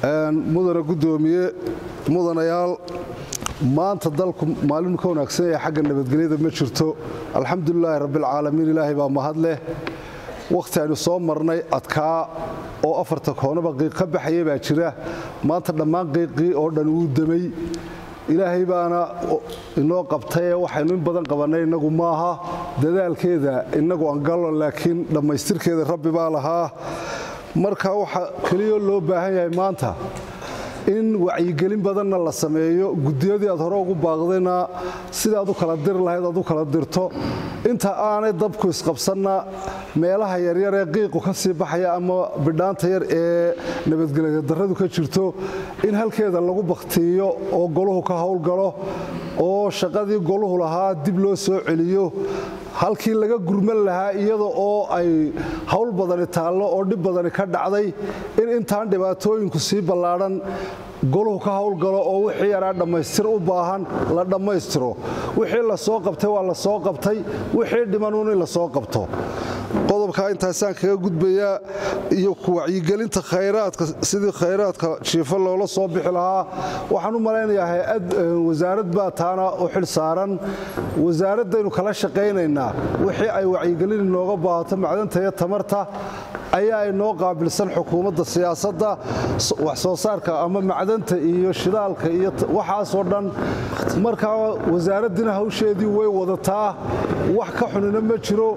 mudana gudoomiye mudanayaal maanta dalku maalin ka wanaagsan ee xagga nabadgelyada ma jirto alxamdulilaahi rabbilcaalamiin ilaahay baa mahad leh wakhti aynu soo marnay adkaa oo afarta koonaba qiiq ka baxaya baa jira maanta dhammaan qiiqii oo dhan wuu demay ilaahay baana inoo qabtaye waxaynu in badan qabannay innagu maaha dadaalkeeda innagu angallo laakiin dhammaystirkeeda rabbi baa lahaa marka waxaa keliya loo baahan yahay maanta in wacyigelin badanna la sameeyo gudiyadii aad hore ugu baaqdayna sidaad u kala diri lahayd aad u kala dirto inta aanay dabku isqabsanna meelaha yaryar ee qiiqu ka sii baxaya ama bidhaanta yar ee nabadgelya darradu ka jirto in halkeeda lagu bakhtiiyo oo goluhu ka howlgalo oo shaqadii goluhu lahaa dib loo soo celiyo halkii laga gurman lahaa iyada oo ay hawl badani taallo oo dhib badani ka dhacday in intaan dhibaatooyinku sii ballaadhan goluhu ka howlgalo oo wixii yaraa dhammaystir u baahan la dhammaystiro wixii la soo qabtay waa la soo qabtay wixii dhimanuun in la soo qabto qodobkaa intaasaan kaga gudbayaa iyo wacyigelinta khayraadka sidii khayraadka jiifo loola soo bixi lahaa waxaan u malaynayaa hay-ad wasaarad baa taana u xil saaran wasaaraddaynu kala shaqaynaynaa wixii ay wacyigelin inooga baahato macdanta iyo tamarta ayaa inoo qaabilsan xukuumadda siyaasadda wax soo saarka ama macdanta iyo shidaalka iyo waxaasoo dhan markaa wasaaraddina hawsheedii way wadataa wax ka xunina ma jiro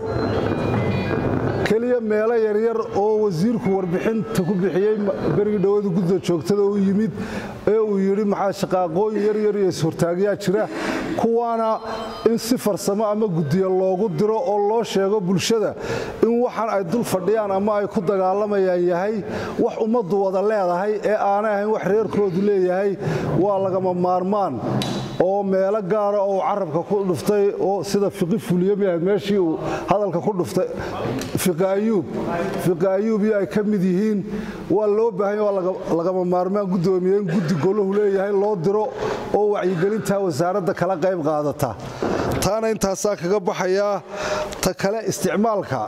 keliya meelo yaryar oo wasiirku warbixinta ku bixiyey berigii dhowada gudda joogtada u yimid ee uu yidhi maxaa shaqaaqooyin yaryar iyo ishortaagyaa jira kuwaana in si farsamo ama guddiya loogu diro oo loo sheego bulshada in waxaan ay dul fadhiyaan ama ay ku dagaalamayaan yahay wax ummaddu wada leedahay ee aanay ahayn wax reerkoodu leeyahay waa lagama maarmaan oo meelo gaara oo uu carabka ku dhuftay oo sida fiqi fuliyamiahayd meeshii uu hadalka ku dhuftay fiqi ayuub fiqi ayuub iyo ay ka mid yihiin waa loo baahanya waa lagama maarmaan guddoomiye in guddi golahu leeyahay loo diro oo wacyigelintaa wasaaradda kala qayb qaadata taana intaasaa kaga baxayaa ta kale isticmaalka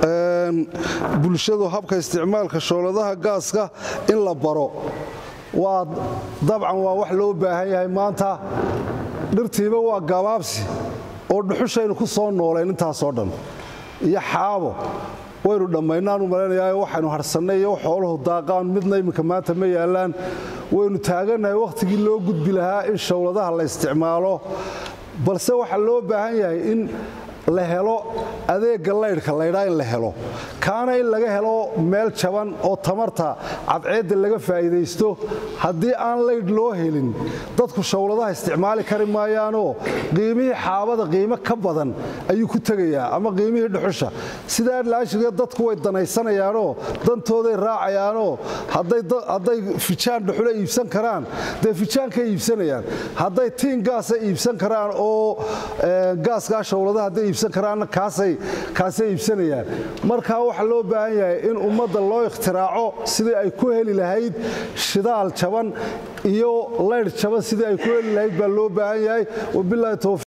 bulshadu habka isticmaalka shooladaha gaaska in la baro waa dabcan waa wax loo baahan yahay maanta dhirtiiba waa gabaabsi oo dhuxushaynu ku soo noolayn intaasoo dhan iyo xaabo waynu dhammaynaanu malaynayaa waxaynu harsannay iyo xooluhu daaqaan midna iminka maanta ma yaallaan waynu taagannahay wakhtigii loo gudbi lahaa in showladaha la isticmaalo balse waxaa loo baahan yahay in la helo adeegga laydhka laydhaa in la helo kaana in laga helo meel jaban oo tamarta cadceedda laga faa'iidaysto haddii aan laydh loo helin dadku showladaha isticmaali kari maayaanoo qiimihii xaabada qiimo ka badan ayuu ku tegayaa ama qiimihii dhuxusha sidaa laashigee dadku way danaysanayaanoo dantooday raacayaanoo hadday fijaan dhuxula iibsan karaan dee fijaankay iibsanayaan hadday tiin gaasa iibsan karaan oo gaaskaa showladaha hadday iibsan karaanna kaasay iibsanayaan markaa waxaa loo baahan yahay in ummadda loo ikhtiraaco sidii ay ku heli lahayd shidaal jaban iyo laydh jaban sidii ay ku heli lahayd baa loo baahan yahay wabilahi towfiiq